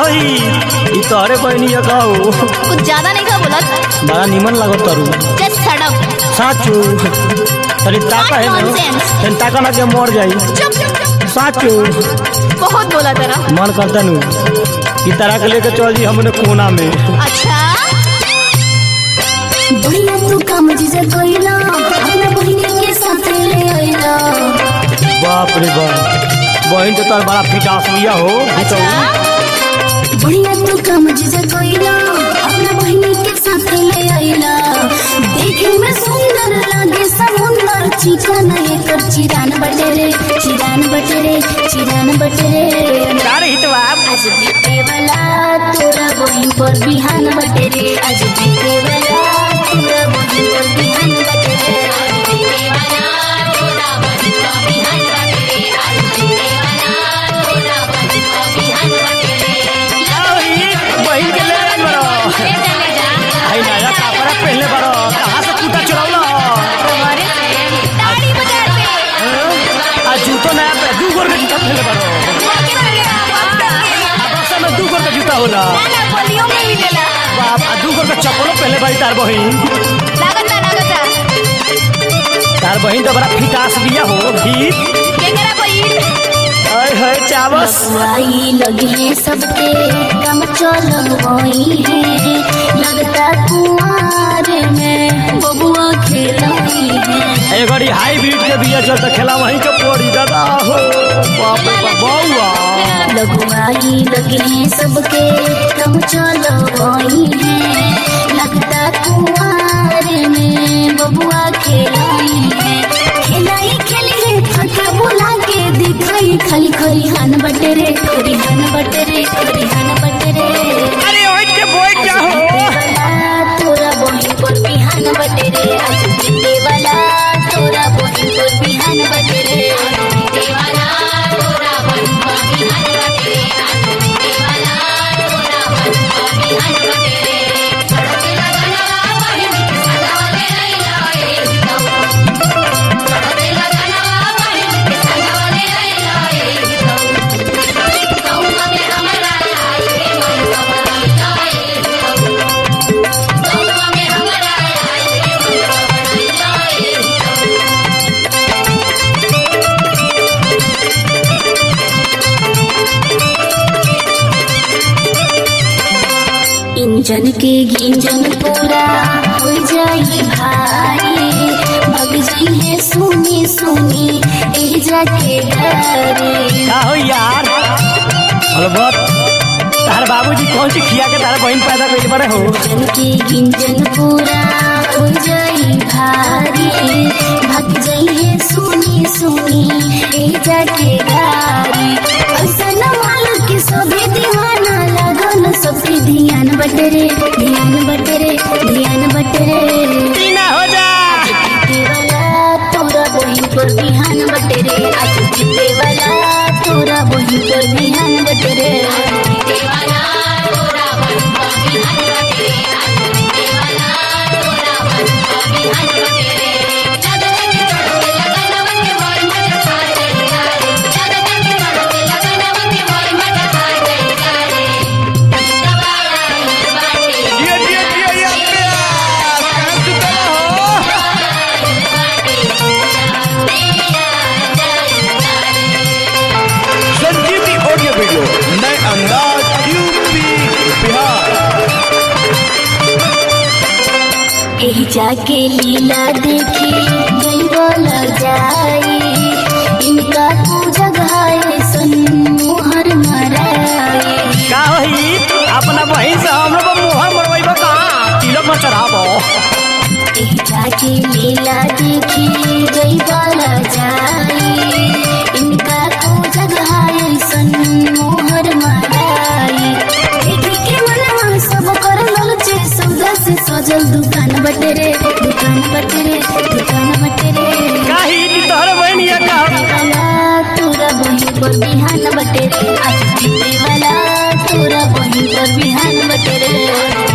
होई ई तोहरे बहनी है कहू कुछ ज्यादा नहीं का बोलत बड़ा निमन लागत तारू जस्ट सड़प साचू तनी ताका है ना Nonsense. तनी ताका ना के मर जाई चुप चुप चुप साचू बहुत बोला तेरा मन करता नु ई तरह के लेके चल जी हमने कोना में अच्छा बढ़िया तू काम जीजा कोइला अपना बहिनी के साथ ले आइला बाप रे बाप बहन तो तार बड़ा फिटास लिया हो तो अच्छा बढ़िया तू काम जीजा कोइला अपना बहिनी के साथ ले आइला देखे में सुंदर लागे समुंदर चिकन एकर चिरान बटेरे चिरान बटेरे चिरान बटेरे अरे हितवा आज बीते वाला तोरा बहिन पर बिहान बटेरे आज बीते वाला तोरा बहिन पर बिहान बटेरे आज बीते वाला तोरा बहिन पर बिहान बटेरे आज बीते वाला तोरा बहिन पर बिहान बटेरे बहन के ले आइल बड़ो आई नया कपड़ा पहनले बड़ो कहाँ से कुटा चुरावला तुम्हारे से ताड़ी बजा के आ जूतो नया पे दू गोर के जूता पहनले बड़ो आ बक्सा में दू गोर के जूता होला ना पोलियो में मिलेला बाप आ दू गोर के चप्पलो पहनले बाड़ी तार बहन लागता लागता तार बहन तो बड़ा फिटास बिया हो भीत के करा बहिन हाय हाय चावस आई लगे सबके कम चल गई है लगता कुआर में बबुआ खेलाई है ए घड़ी हाईब्रिड के बिया चल त खेला वहीं के पड़ी दादा हो बाप रे बाप बउआ लगवाई लगे सबके कम चल गई है लगता कुआर में बबुआ खेलाई है खेलाई खेली है फटा बुला के दिखाई खाली खरिहान बटेरे खरिहान बटेरे खरिहान बटेरे अरे ओइट के बोइट जा हो वाला तोरा बहिन पर बिहान बटेरे आज बीते वाला तोरा बहिन पर बिहान बटेरे आज बीते वाला तोरा बहिन पर बिहान बटेरे आज बीते वाला तोरा बहिन पर बिहान बटेरे सड़के लगनवा बहिन के सजावले लैला ए हितौ सड़के लगनवा बहिन के सजावले लैला ए हितौ कौवा में हमरा आई रे मन कमरा ए हितौ कौवा में हमरा आई रे मन कमरा ए हितौ इंजन के गिंजन पूरा हो जाई भारी भग जाई है सुनी सुनी एह जाके डरे का हो यार अलबत तार बाबूजी कौन सी खिया के तार बहन पैदा कइले बड़े हो इंजन के गिंजन पूरा हो जाई भारी भग जाई है सुनी सुनी एह जाके गारी ऐसा न मालूम कि सभी दीवाना लगन सबके ध्यान बटरे ध्यान बटरे ध्यान बटरे टीना हो जा जीते वाला तोरा बहिन पर बिहान बटेरे आज जीते वाला तोरा बहिन पर बिहान बटेरे आज जीते वाला तोरा बहिन पर बिहान बटेरे आज जीते वाला तोरा बहिन पर बिहान बटेरे चादर के चढ़ते लगनवा के मोर मत खा जाई गारे चादर के चढ़ते लगनवा के मोर मत खा जाई गारे दबाया बाटे दिया दिया दिया या प्यार कहां सुतला हो संजीवनी ऑडियो वीडियो नए अंदाज यूपी बिहार एह जाके लीला देखी गई बोला जाई इनका तू जगाए सन मोहर मराए का होई अपना बहन से हम लोग मोहर मरवाइबो कहां तिलक में चढ़ाबो एह जाके लीला देखी गई बोला जाई इनका तू जगाए सन मोहर मराए देखी के मनवा सब कर ललचे सौदा से सजल दुकान बटेरे दुकान बटेरे दुकान बटेरे काहे की तोहर बहन ये का वाला तोरा बहिन पर बिहान बटेरे आज जीते वाला तोरा बहिन पर बिहान बटेरे